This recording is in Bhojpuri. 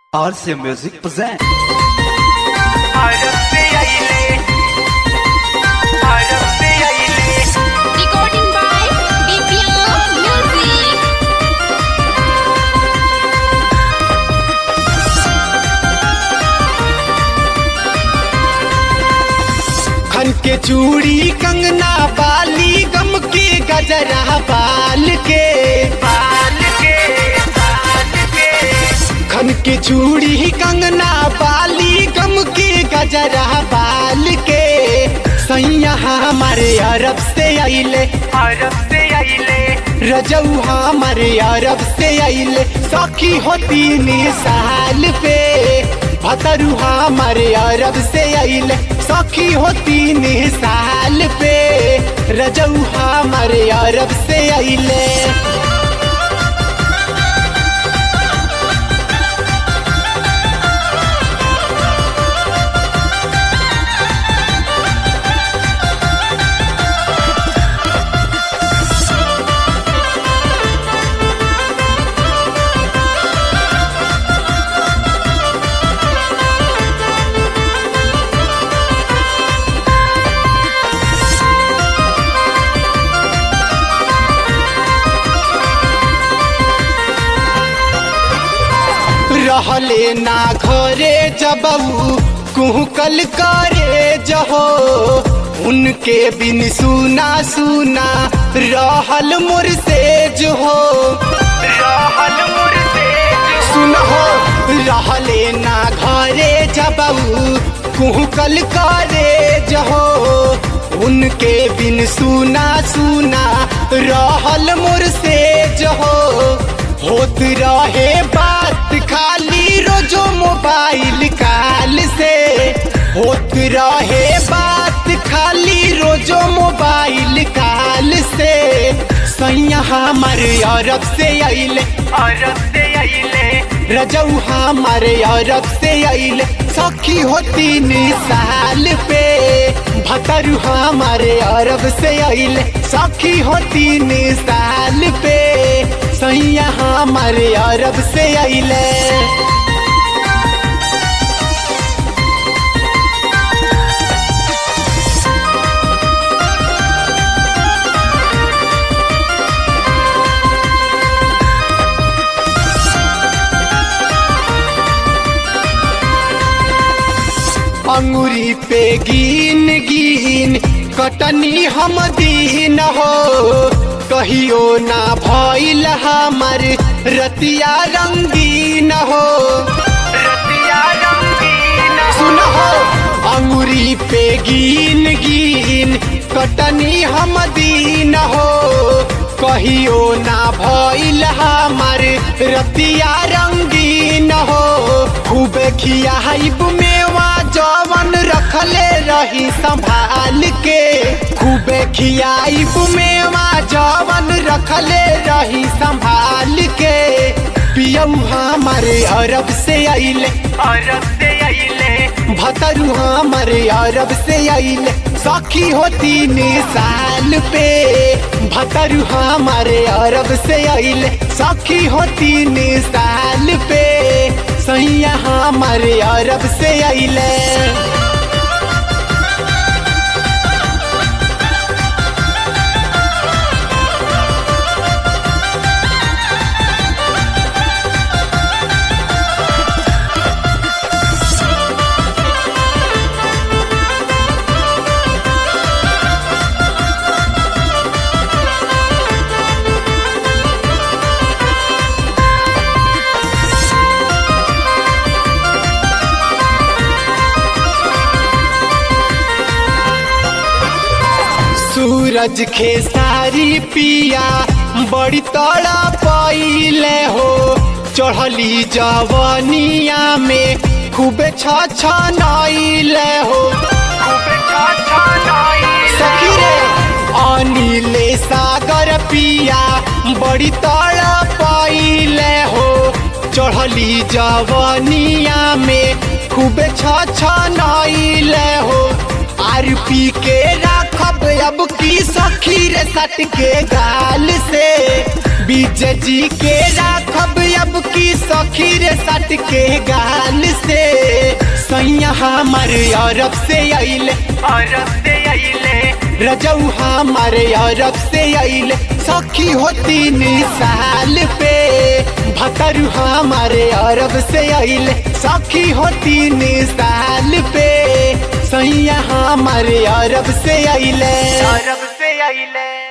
RC Music present. भारत से आइले भारत से आइले Recording by BPO Music. खन के चूड़ी कंगना बाली गम के गजरा बाल के बाल के बाल के खन के चूड़ी कंगना बाली गम के गजरा बाल के सैया हमारे अरब से आइले अरब से आइले रजऊ हमारे अरब से आइले सखी हो तीन साल पे भतरू हमारे अरब से आइले सखी हो तीन साल पे रजऊ हमारे अरब से आइले रहले ना घरे जबऊ कुहकल करे जहो उनके बिन सुना सुना रहल मोर से जो हो रहल मोर से सुनहो रहले ना घरे जबऊ कुहकल करे जहो उनके बिन सुना सुना रहल मोर से जहो होत रहे बात खाली रोजो मोबाइल काल से होत रहे बात खाली रोजो मोबाइल काल से सैया हमारे अरब से आइले अरब से आइले रजऊ हमारे अरब से आइले सखी हो तीन साल पे भतरू हमारे अरब से आइले सखी हो तीन साल पे सैया हमारे अरब से आइले अंगुरी पे गिन गिन कटनी हम दीन हो कहियो ना भइल हमर रतिया रंगीन हो रतिया रंगीन सुनहो अंगुरी पे गिन गिन कटनी हम दीन हो कहियो ना भइल हमर रतिया रंगीन हो खूब खियाइब मेवा जवन रखले रही संभाल के खूब खियाइब मेवा जवन रखले रही संभाल के पियऊ हमारे अरब से आइले अरब से आइले भतरू हमारे अरब से आइले सखी हो तीन साल पे भतरू हमारे अरब से आइले सखी हो तीन साल पे सैया हमारे अरब से आइले सूरज खेसारी पिया बड़ी तड़ा पइले हो चढ़ली जवनिया में खूबे छ नइले हो सखी रे अनिले सागर पिया बड़ी तड़ा पइले हो चढ़ली जवनिया में खूबे छ नइले हो आर पी के राखब अब की सखी रे सट के गाल से बीज जी के राखब अब की सखी रे सट के गाल से सैया हमर अरब से अइले अरब से अइले रजऊ हमर अरब से अइले सखी हो तीन साल पे भतरू हमारे अरब से अइले सखी हो तीन साल पे सैया हमारे अरब से अइले अरब से अइले